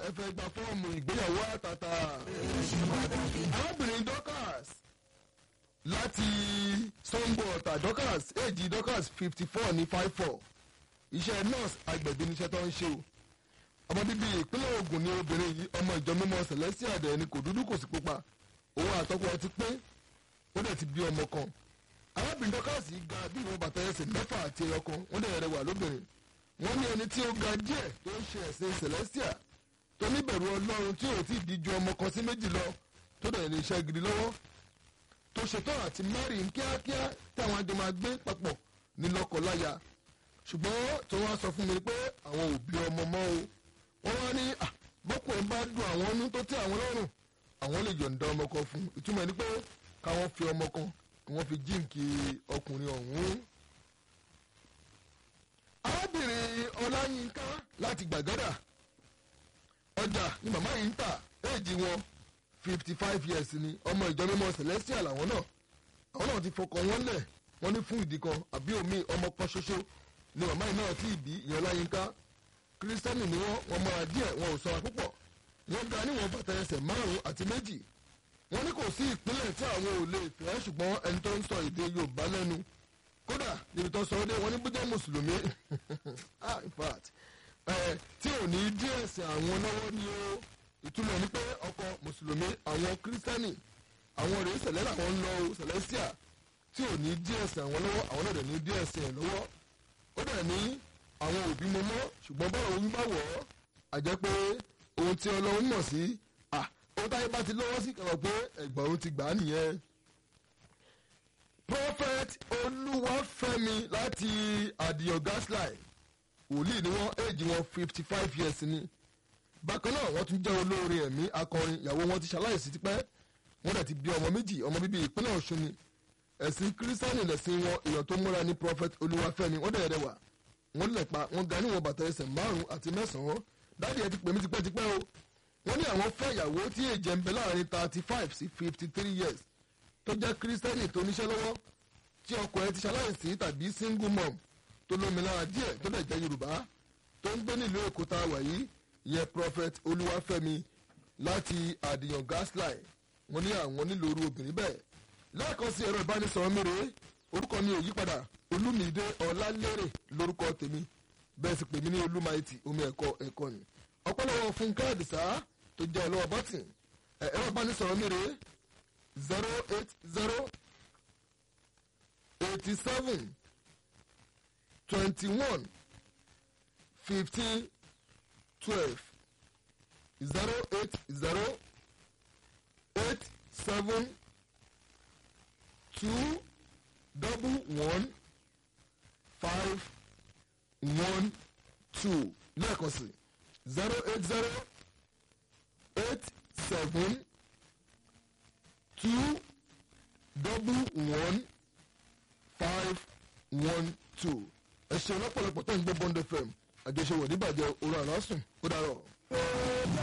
ẹ fẹ́ gba fọ́ọ̀mù ìgbéyàwó àtàtà. arábìnrin dorcas láti sango ọ̀tà dorcas èjì dorcas fifty four ní five four iṣẹ́ nurse agbẹ̀bí níṣẹ́ tó ń ṣe o ọmọ bíbí ìpínlẹ̀ Ògùn ni obìnrin yìí ọmọ ìjọ mímọ́ celestia dẹ̀ ni kò dúdú kò sí pupa òun àtọkọ ẹ ti pé ó dẹ̀ ti bí ọmọ kan arábìnrin dorcas yìí ga bí ìwọ̀n bàtà ẹsẹ̀ mẹ́fà àti ẹyọ kan wọ́n dẹ̀ rẹwà lóbìnrin wọ́n ní ẹni tí ó ga díẹ̀ tó ń ṣe ẹ̀sìn celestia tó níbẹ̀rù ọlọ́run tí ò tí ì díjú ọmọ kan sí méjì lọ tó dẹ̀ ní iṣẹ́ gidi lọ́wọ́ tó ṣetán àti mary ń kíákíá tí àwọn àjọ máa gbé papọ̀ ní lọ́kọ̀láya ṣùgbọ́n tí wọ́n á sọ fún mi pé àwọn òbí ọmọ mọ́ o wọ́n wá ní bọ́kùnrin bá dùn àwọn ọnú tó tẹ́ àwọn lọ́rùn àwọn lè yọ̀ǹda ọmọ kan fún ìtumọ̀ ni pé káwọn fi ọmọ kan kí wọ́n fi jíǹkì ọkùnrin ọ̀hún arábìnrin ọláyínká láti gbàgádà ọjà ni màmá yìí ń tà éèjì wọn fifty five years ni ọmọ ìjọ mímọ́ celestial àwọn náà àwọn náà ti fọkàn wọn lẹ̀ wọ́n ní fún ìdí kan àbí omi ọmọ kan ṣoṣo ni màmá yìí náà tí ì bí ìyẹn ọláyínká kírísítẹ́nì ni wọ́n wọ́n mọ́ra díẹ̀ wọn ò sọra púpọ̀ wọ́n ga níwọ̀n bàtà ẹsẹ̀ márùn-ún àti méjì wọ́n ní kò sí ìpínlẹ̀ tí àwọn ò lè fẹ́ ṣùgbọ́n ẹni tó ń sọ èdè yorùbá lẹ́nu kódà níbi tó sọ ọ́ dé wọ́n ní bójá mùsùlùmí ah in fact ẹ tí ò ní díẹ̀ ẹ̀sìn àwọn lọ́wọ́ ni ó ìtumọ̀ ní pé ọkọ mùsùlùmí àwọn kírísítẹ́nì àwọn rèé sẹ̀lẹ̀ làwọn ń lọ o sẹ̀lẹ́síà tí ò ní díẹ̀ ẹ̀sìn àwọn lọ́wọ́ àwọn náà dẹ̀ ní díẹ̀ ẹ̀sìn ẹ̀ lọ́wọ́ ó dẹ̀ ní àwọn òbí mo mọ́ ṣùgbọ́n báwo ń bá wọ̀ ọ́ àjẹ́ pé ohun tí ọlọ́run mọ̀ sí à ohun táyé bá ti lọ́wọ́ sí kẹ̀rọ pé ẹ̀gbọ́n òun ti gbà á nìyẹn. prophet olúwafẹ́mi láti àdìyàn gaslight wòlíì ni wọ́n éèjì wọn fifty five years ni bákan náà wọ́n tún jẹ́ olóore ẹ̀mí akọrin ìyàwó wọn ti ṣaláìsí tipẹ́ wọ́n dẹ̀ ti bí ọmọ méjì ọmọ bíbí ìpínlẹ̀ ọ̀ṣun ni ẹ̀sìn kírísítánì lẹ̀sìn wọn èèyàn tó múra ní prophet olúwafẹ́mi wọ́n dẹ̀ rẹwà wọ́n lẹ̀ pa wọ́n ga níwọ̀n bàtà ẹsẹ̀ márùn-ún àti mẹ́sàn-án dáàdi ẹ ti pè mí tipẹ́tipẹ́ o wọ́n ní àwọn fẹ́ ìyàwó tí èjẹ̀ ń bẹ láàrin thirty five sí fifty three years tó jẹ́ kírísítẹ́nì tó níṣẹ́ lọ́wọ́ tí ọkọ ẹ ti ṣaláìsí tàbí single mom tó lómi lára díẹ̀ tó dẹ̀ jẹ́ yorùbá tó ń gbé nílùú èkó tá a wà yìí ìyẹn prophet olúwafẹ́mi láti àdìyàn gaslight wọ́n ní àwọn nílò orú obìnrin bẹ́ẹ̀ lẹ́ẹ̀kan sí ẹ̀rọ ìbánisọ̀rọ̀ mi rèé orúkọ mi ò yípadà olúmídé ọlálérè lórúkọ tèmi bẹ́ẹ̀ sì pè mí ní olúmaìtì omi ẹ̀kọ́ ẹ̀kọ́ ni ọ̀pọ̀lọpọ̀ fúnkẹ́ àdìsá tó jẹ́ ọlọ́wọ́ bọ́tìn ẹ̀rọ ìbánisọ̀rọ̀ mi rèé zero eight zero eighty seven twenty one fifteen twelve zero eight zero eight seven two double one five one two lẹ́ẹ̀kan sí zero eight zero eight seven two double one five one two ẹ ṣe lọ́pọ̀lọpọ̀ tó ń gbọ́ bond fm àjọṣe wọ̀ níbàjẹ́ orí àlásùn ó dàrọ̀.